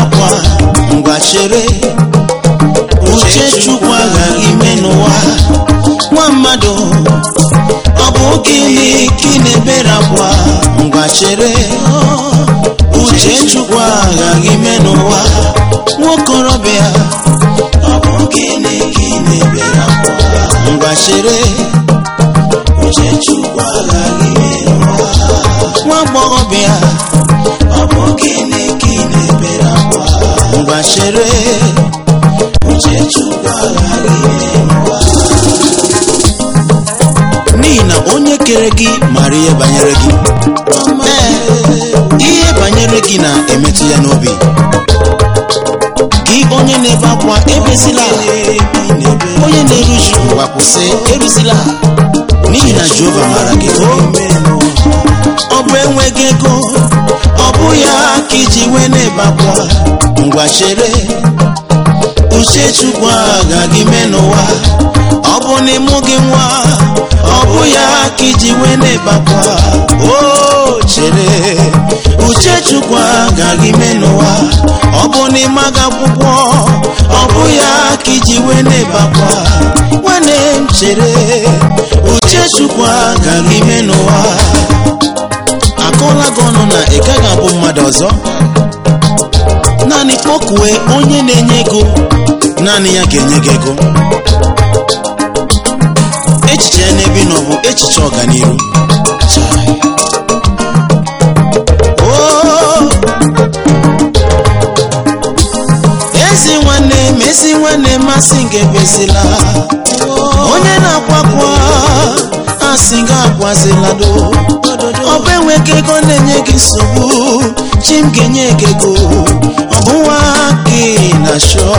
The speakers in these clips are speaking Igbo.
akwa ngwa chere uche chukwu aghaghị ime n'ụwa nwa mmadụ ọ bụ gịnị ka ị na-ebere akwa ngwa chere uche chukwu aghaghị ime n'ụwa nwokorobịa ọ bụ gịnị ka ị na-ebere akwa ngwa chere uche chukwu aghaghị ime n'ụwa nwa agbọghọbịa ọ bụ gịnị ka ị na-ebere akwa ngwa chere uche chukwu aghaghị ime n'ụwa n'ihi na onye kere gị mara ihe banyere gị ee ihe banyere gị na-emetụ ya n'obi gị onye na-ebe akwa ebezila onye na-eruju ngwa kwụsị eruzila n'ihi na jehova mara gị ọ bụ enweghị ego ọ bụ ya ka iji wee na-ebe akwa ngwa chere uche chukwu agaghị mee n'ụwa ọ bụ n'ịmụ gị nwa ọ bụ ya ka iji wee na-ebe akwa o chere uche chukwu agaghị mee n'ụwa ọ bụ n'ịma gị akwụkwọ ọ bụ ya ka iji wee na-ebe akwa nwanne m chere uche chukwu agaghị mee n'ụwa akọla gị ọnụ na ị gaghị abụ mmadụ ọzọ naanị kpọkue onye na-enye ego naanị ya ga-enye gị ego echiche ya n'ebe ị nọ bụ echiche ọganihu Chai. Oo. ezi nwanne m ezi nwanne m asị gị ebezila onye na-akwakwa asị gị akwazila do ọ bụ enweghị ego na-enye gị nsogbu chi m ga-enye gị ego ọ bụ nwa gị na shọ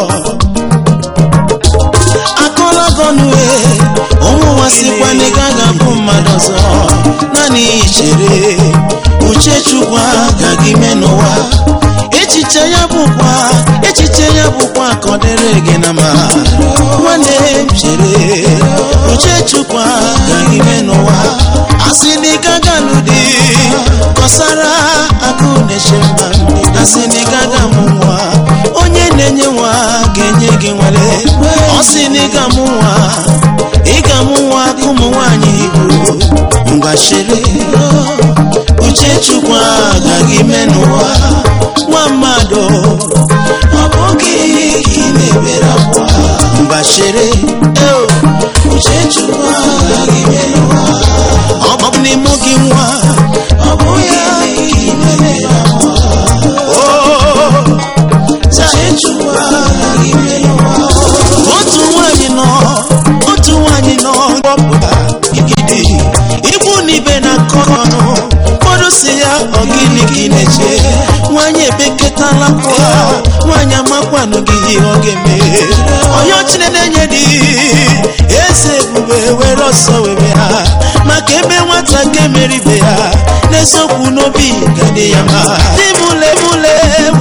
akọla gọnue ụmụnwa sikwa na ị gaghị abụ mmadụ ọzọ naanị chere uche chukwu agaghị mee n'ụwa echiche ya bụkwa echiche ya bụkwa ka ọ dịrị gị na mma nwanne m chere uche chukwu agaghị mee n'ụwa asị na ị gaga n'ụdị kọsara akụ na-eche mba asị na ị gaga mụ nwa onye na-enye nwa ga-enye gị nwale ọ sị na ị ga-amụ nwa ị ga-amụ nwa ka ụmụ nwaanyị igbo ngwa chere uche chukwu agaghị mee n'ụwa nwa mmadụ ọ bụghị ka ị na-ebere akwa ngwa chere eo, uche chukwu agaghị mee n'ụwa ọ bụ n'ịmụ gị nwa ọ bụ ya ka ị na-ebere akwa Oo, uche chukwu agaghị mee n'ụwa otu nwanyị nọ otu nwanyị nọ kpọpụta igidi ikwu na ibe na akọ ọnụ ụfọdụ si ya ọ gịnị ka ị na-eche nwanyị ebeketala kwa nwanyị amakwanụ gị ihe ọ ga-eme onye chineke na-enye dị eze ebube were ọsọ webe ha maka ebe nwata ka emere ibe ya n'eziokwu n'obi ga-adị ya mma dị mụle mụle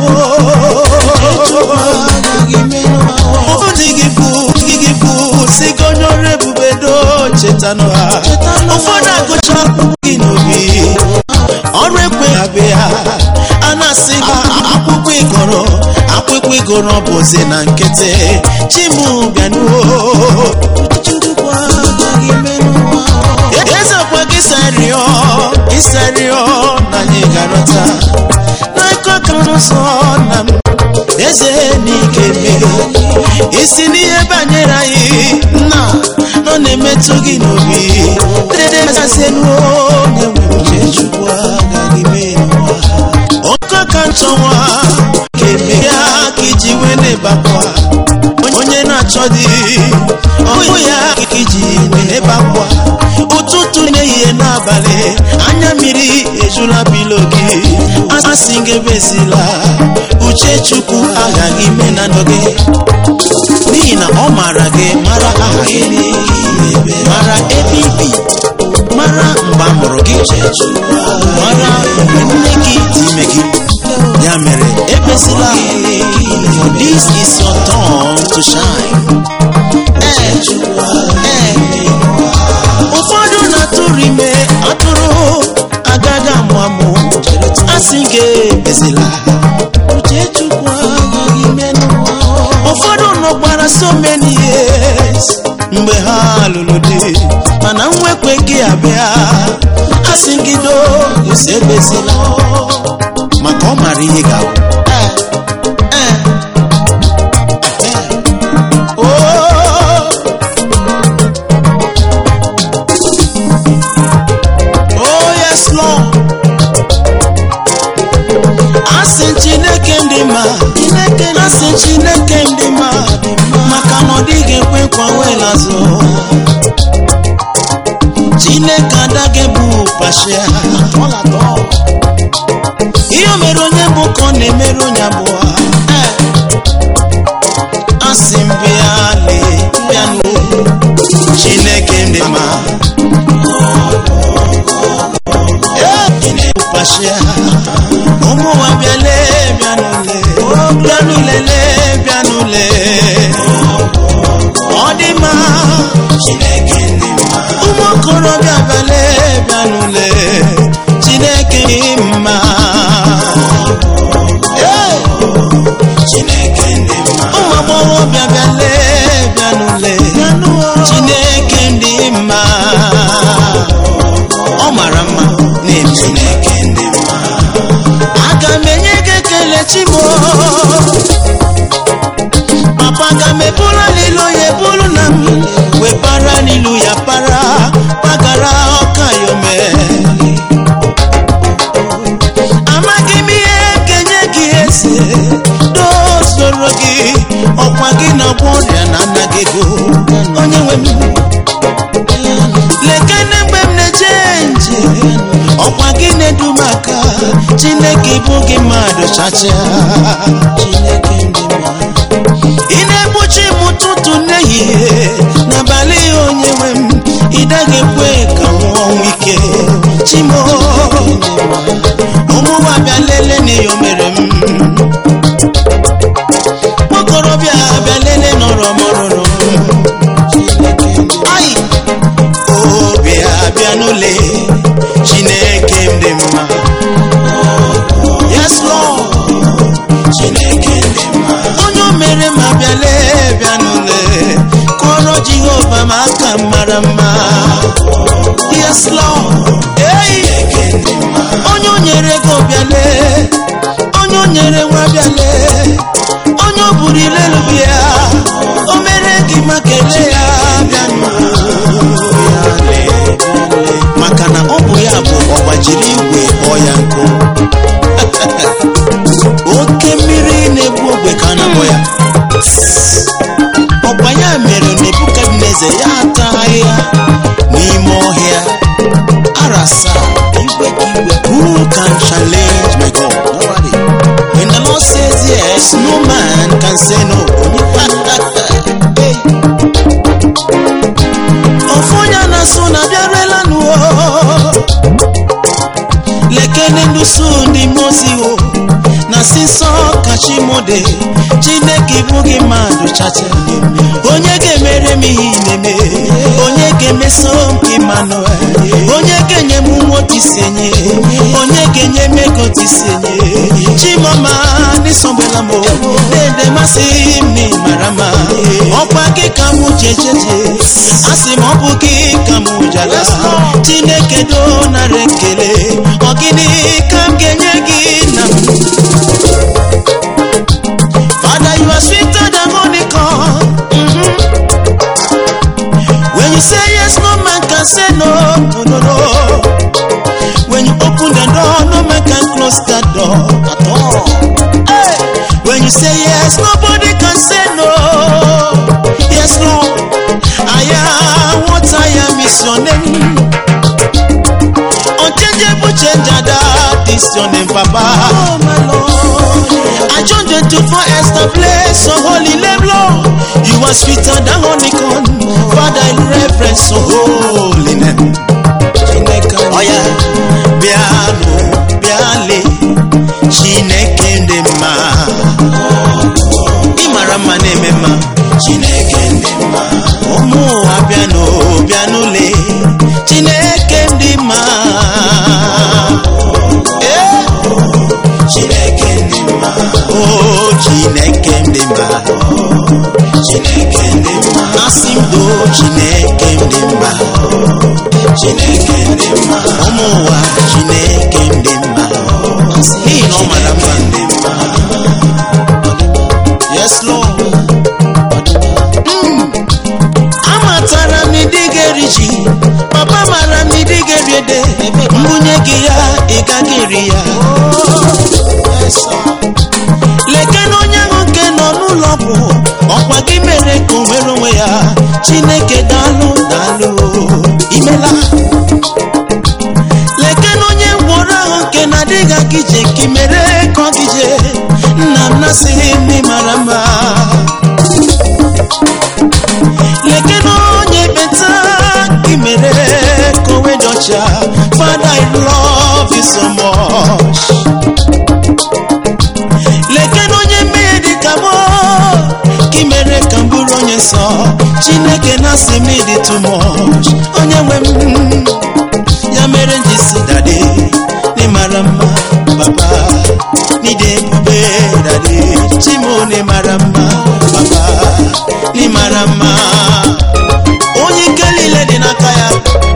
gboo dị gị bụ dị gị bụ si gị onye ọrụ ebube do chetanụ ha ụfọdụ agụcha akwụkwọ gị n'obi ọrụ ekwe ha be ha a na-asị ha akwụkwọ ịgọrọ akwụkwọ ịgọrọ bụzi na nkịtị chimu bịanuo eze ọkwa gị sarịọ ịsarịọ na anyị garọta n'aka ka n'ụzọ na m eze n'ike mmeri isi n'ihe banyere anyị nna nọ na-emetụ gị n'obi dede mesasenuo onye nwere uche chukwu agaghị mee n'ụwa oke ka nchọnwa ga-eme ya ka iji wee na-ebakwa onye na-achọ dị ọhụ ya ka iji na-ebakwa ụtụtụ n'ehihie n'abalị anya mmiri ejula bilo gị asị gị ebezila uche chukwu aghaghị ime na ndụ gị n'ihi na ọ maara gị mara aha gị mara ebe ibi mara mgbe a mụrụ gị mara mgbe nne gị dị ime gị ya mere ekpesila for this is your turn to shine ee ee ụfọdụ na-atụrụ ime atụrụ agaghị amụ amụ asị gị ebezila uche chukwu na nwekwe gị abịa asị gị doo esi ebezila maka ọ mara ihe ga-abụ Eh, eh, eh. Oh. Oh yes Lord asị chineke ndị ma asị chineke ndị ma maka na ọ dịghị ekwe nkwa wela azụ chineke adaghị bụ pashia ihe o mere onye bụ ka ọ na-emere onye abụọ asị m bịa lee bịanụ chineke ndị ma pashia ụmụ nwa bịale bịanụle bịanụlele bịanụle ọ dị mma chineke dị mma ụmụ okorobịa bịale bịanụle chineke dị mma Ee! chineke dị mma ụmụ agbọghọbịa bịale bịanụle chineke dị mma ọ mara mma na-eme chineke dị mma aga m enye gị ekele chimo papa aga m eburu n'ilu ya eburu na m wee para n'ilu ya para pagara ọka yome amaghị m ihe ga-enye gị eze dozoro gị ọkwa gị na ọgwọ ọrịa na anaghị ego onye nwe m lekene mgbe m na-eje nje ọkwa gị na-edu m aka chineke bụ gị mmadụ chacha ị na-egbochi m ụtụtụ n'ehihie n'abalị onye nwe m ị daghị ekwe ka m nwụọ ọnwụ ike chimo ụmụnwa bịa lele na iyo mere m nwokorobịa bịa lele nọrọ mọrụrụ m ai obi abịa n'ụlọ chineke m dị mma yes lord chineke dị mma onye o mere ma bịale bịa n'ụlọ kụọrọ jehova ma aka m mara mma yes lord ei onye o nyere ego bịale onye o nyere nwa bịale onye o buru ilelu bịa o mere gị ma kelee ya bịa n'ụlọ maka na ọ bụ ya bụ ọgbajiri igwe kpọọ ya nkụ oke mmiri na-egbu ogbe ka a na-akpọ ya ọgba ya mere nebukadneza ya ata ahịhịa n'ime ọhịa arasa igwe ka igwe who can challenge my God nobody when the Lord says yes no man can say no Hey. ofu onye na-asụ na bịarela n'ụwa lekene ndusu ndị mozi o na si nsọ kachimode chineke bụ gị mmadụ chacha onye ga-emere m ihe ị na-eme onye ga-emeso m Emmanuel onye ga-enye m nwotisenye onye ga-enye m ego tisenye chimoma n'ịsọgbela m dede masị m na ịmara mma ọkwa gị ka m jejeje asị m ọ bụ gị ka m jala chineke do nara ekele ọ gịnị ka m ga-enye gị na m Father, you are sweeter than honeycomb. Mhm. When you say yes, no man can say no. No, no, no. When you open the door, no man can close that door at all. Hey. When you say yes, nobody can say no. Yes, Lord. I am what I am is your name. Unchangeable changer, that is your name, Papa. Oh, my Lord. I joined the two for establish so holy name, Lord. You are sweeter than honeycomb. Father, in reverence, so holy name. Oh, yeah. Biano, biale, Chineke ndị mma. Ịmara mma na-eme mma. Chineke ndị mma. Ụmụ ụwa bịanụ, bịanụle. Chineke ndị mma. Eh? Chineke ndị mma. Oh, Chineke ndị mma. Chineke ndị mma. Asị m doo Chineke ndị mma. chineke dị mma ụmụ ụwa chineke dị mma n'ihi na ọ mara mma dị mma yes lord amatara m ịdị ga-eri ji papa mara m ịdị ga-eri ede mbunye gị ya ị gaghị eri ya leke na onye ahụ nke nọ n'ụlọ ọgwụ ọkwa gị mere ka o nwere onwe ya chineke daalụ daalụ imela leke na onye ngwọrọ ahụ nke na-adịghị aga ije ka ị mere ka ọ gije nna m nasịghị m ịmara mma leke na onye beta ka ị mere ka o wee dị ọcha Father I love you so much leke na onye mmehie dị ka mụ ka ị mere ka m bụrụ onye nsọ chineke na-asị m ịdị too much onye nwe m ya mere m ji si dade n'ịmara mma papa n'ide ebube dade chimo n'ịmara mma papa n'ịmara mma onye ike niile dị n'aka ya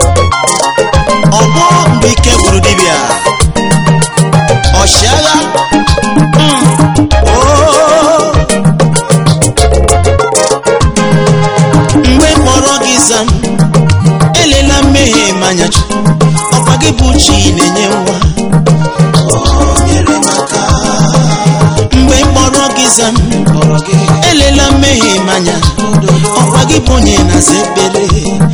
ọgbọ mgbe ike gwụrụ dibịa ọchịagha Mm. Oh. mgbe mkpọrọ gị zam elela mmehie m anya chukwu ọkwa gị bụ chi na-enye nwa mgbe mkpọrọ gị zam elela mmehie m anya ọkwa gị bụ onye na-aza ekpere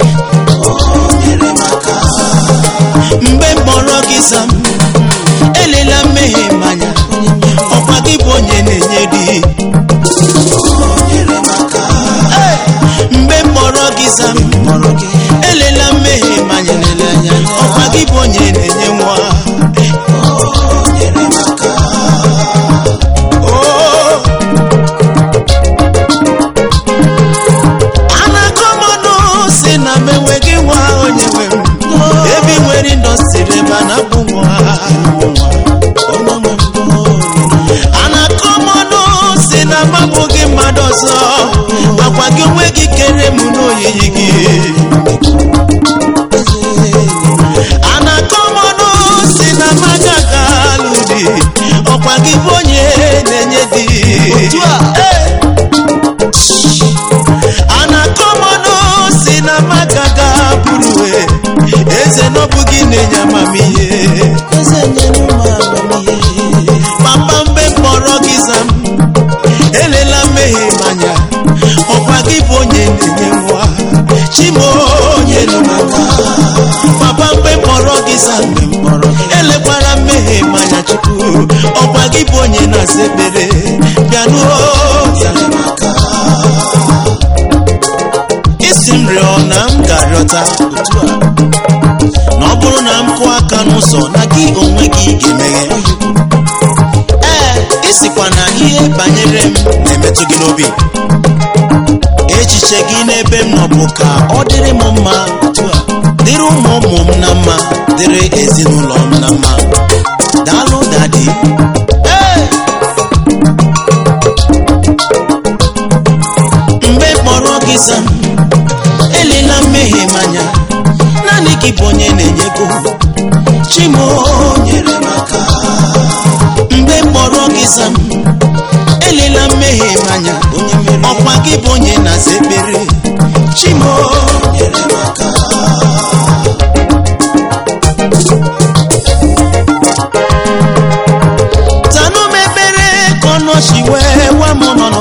mgbe mkpọrọ gị zam elela mmehie m anya ọkwa gị bụ onye na-enye di Hey! mgbe mkpọrọ gị zam elela mmehie m anya ọkwa gị bụ onye na-enye nwa Oh! a na-akọ mọnụ si na m enweghị nwa onye nwe m ebe ị nwere indọstrị ebe a na-abụ nwa a na-akọ mọnụ si na m abụghị mmadụ ọzọ akwa gị onwe gị kere m n'oyiyi gị a na-akọ mọnụ si na m agaghị alụ di ọkwa gị bụ onye na-enye di Hey! a na-akọ mọnụ si na m agaghị abụrụ eze n'ọbụ gị na-enye amamihe papa mgbe mkpọrọ gị zam elela mmehie m anya ọkwa gị bụ onye na-enye nwa chimo onye nọ n'aka papa mgbe mkpọrọ gị zam elekwara mmehie m anya chukwu ọkwa gị bụ onye na-asa ekpere bịanuo isi m rịọ na m ga-arịọta otu a na ọ bụrụ na m kụọ aka n'ụzọ na gị onwe gị ga-emeghe ee ịsịkwa na ihe banyere m na-emetụ gị n'obi echiche gị n'ebe m nọ bụ ka ọ dịrị m mma otu a dịrị ụmụ ụmụ m na mma dịrị ezinụlọ m na mma daalụ dadi ee mgbe kpọrọ gị zam elela mmehie m anya naanị gị bụ onye na-enye ego chimo nyere m aka mgbe mkpọrọ gị zam elela mmehie m anya ọkwa gị bụ onye na-aza ekpere chimo nyere m aka tanụ m ekpere ka ọnụ ọchị wee wa m nọnụ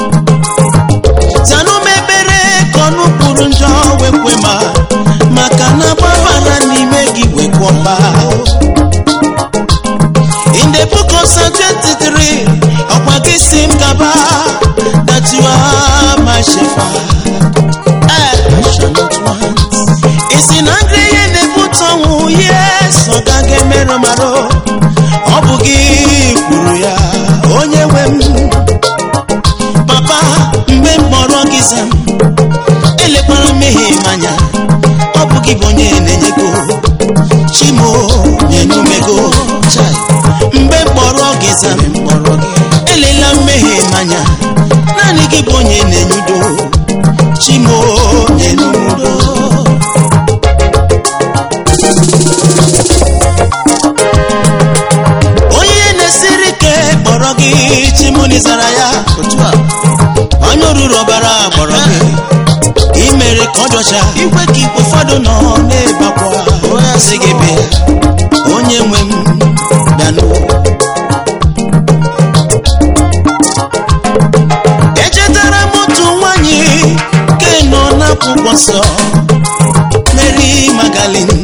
tanụ m ekpere ka ọnụ kwuru njọ wekwe ma maka na gbabara n'ime gị wekwọba in the book of Psalm 23 ọkwa gị si m gaba that you are my shepherd Eh, I shall not want. isi na ndị ihe na-ebute ọnwụ yes ọ gaghị emerụ marụ ọ bụ gị kwuru ya onye nwe m papa mgbe m kpọrọ gị zam elekwara mmehie m anya ọ bụ gị bụ onye na-enyego chimo nyenumego chai mgbe m kpọrọ gị zam elela mmehie m anya naanị gị bụ onye na-enyudo chimo nyenumudo gị zara ya otu a onye oruru ọbara gbọrọ gị imere ka ọ dọcha ikwe ka ikwe ụfọdụ nọ na-ebakwa sị gị bịa onye nwe m bịanụ echetara m otu nwanyị ke nọ n'akwụkwọ nsọ Mary Magdalene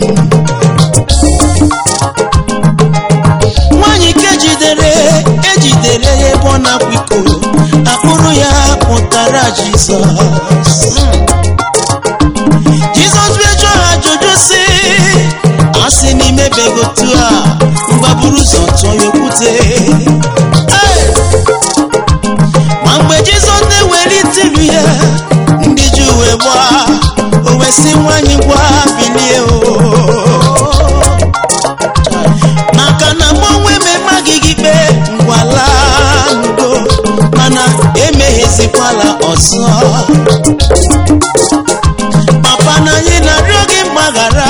nwanyị ke ejidere ejidere ya ebe ọ na-akwa iko akpụrụ ya pụtara Jizọs Jizọs wee jụọ ha ajụjụ sị asị n'ime begotu a mgbaburu ụzọ tụọ ya okwute Hey! ma mgbe Jizọs na-ewelite ilu ya ndị ji uwe gbaa o wee sị nwanyị gwa bilie o maka na mgbanwe mmemme gị gị ikpe ngwala ndo mana emeghezikwala ọzọ papa na anyị na-arịọ gị mgbaghara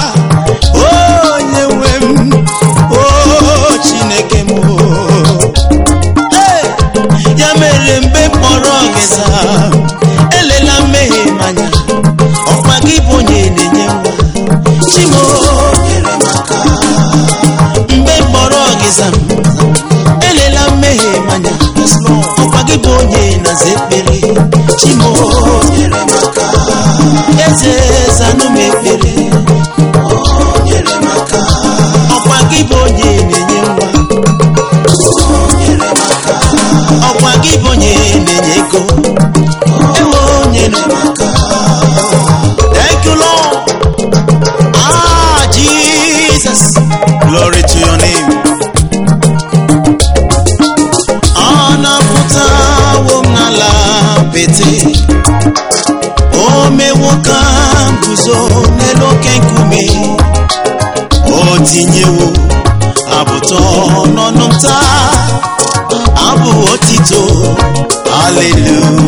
onye nwe m o chineke m o. Hey! ya mere mgbe mkpọrọ gị zaa elela mmehie m anya ọkwa gị bụ onye na-enye nwa chimo nyere m aka mgbe mkpọrọ gị zaa elela mmehie m anya ọkwa gị bụ onye na-aza ekpere chimo nyere m aka eze zanụ m ekpere nyere m aka ọkwa gị bụ onye na-enye nwa ọkwa gị bụ onye na-enye ego ewo nyere m aka thank you lord ah jesus glory to your name ọ na-apụtawo m n'ala pete o mewo ka m guzo n'elu oke nkume o tinyewo abụtọ n'ọnụ m taa abụ otito haleluya